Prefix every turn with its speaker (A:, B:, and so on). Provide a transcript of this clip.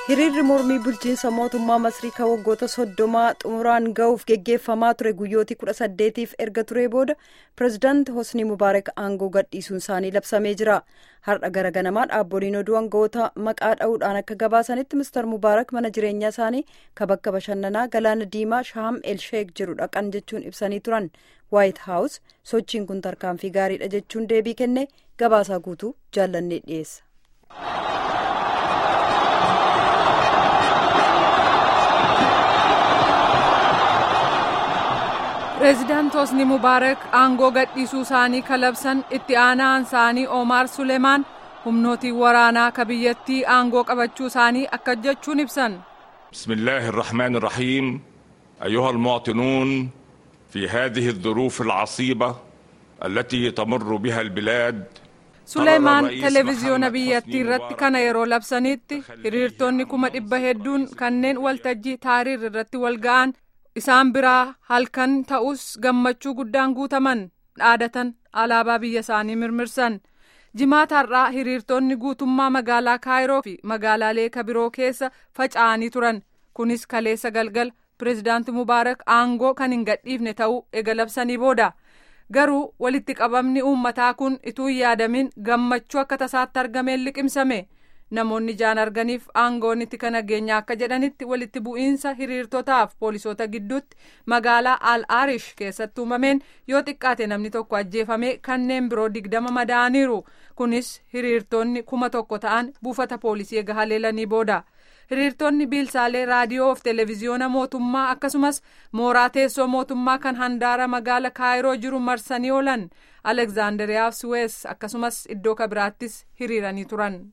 A: hiriirri mormii bulchiinsa mootummaa masrii kan waggoota soddomaa xumuraan ga'uuf geggeeffamaa ture guyyootii kudha saddeetiif erga turee booda pireezidaanti hosni mubaarak aangoo gadhiisuun isaanii labsamee jira har'a gara ganamaa dhaabboliin oduu aangawoota maqaa dha'uudhaan akka gabaasanitti mister mubaarak mana jireenyaa isaanii kan bakka bashannanaa galaana diimaa shaam elsheek jiru dhaqan jechuun ibsanii turan waayit haawus sochiin kun tarkaanfii gaariidha jechuun deebii kenne gabaasaa guutuu jaallannee dhiyeessa.
B: pireezidaanti hosni mubaarak aangoo gadhiisuu isaanii kalabsan itti aanaan isaanii omaar suleemaan humnootiin waraanaa ka biyyattii aangoo qabachuu isaanii akka jechuun ibsan
C: بسم الله الرحمن الرحيم أيها المواطنون في هذه الظروف العصيبة التي تمر بها البلاد
B: suleemaan televiziyoona biyyattii irratti kana yeroo labsanitti hiriirtonni kuma dhibba hedduun kanneen waltajjii taariir irratti wal ga'an isaan biraa halkan ta'us gammachuu guddaan guutaman dhaadatan alaabaa biyya isaanii mirmirsan jimaata har'aa hiriirtonni guutummaa magaalaa kaayiroo fi magaalaalee kabiroo keessa faca'anii turan kunis kaleessa galgal pireezidaanti mubaarak aangoo kan hin gadhiifne ta'uu ega labsanii booda garuu walitti qabamni uummataa kun ituu hin yaadamin gammachuu akka tasaatti argameen liqimsame. namoonni ijaan arganiif aangoonitti kan nageenyaa akka jedhanitti walitti bu'iinsa hiriirtotaaf poolisoota gidduutti magaalaa al arish keessatti uumameen yoo xiqqaate namni tokko ajjeefame kanneen biroo digdama madaa'aniiru kunis hiriirtonni kuma tokko ta'an buufata poolisii eega haleelanii booda hiriirtonni biilsaalee raadiyoo fi televiziyoona mootummaa akkasumas mooraa teessoo mootummaa kan handaara magaala kaayiroo jiru marsanii oolan alekzaandariyaa suwees akkasumas iddoo kabiraattis hiriiranii turan.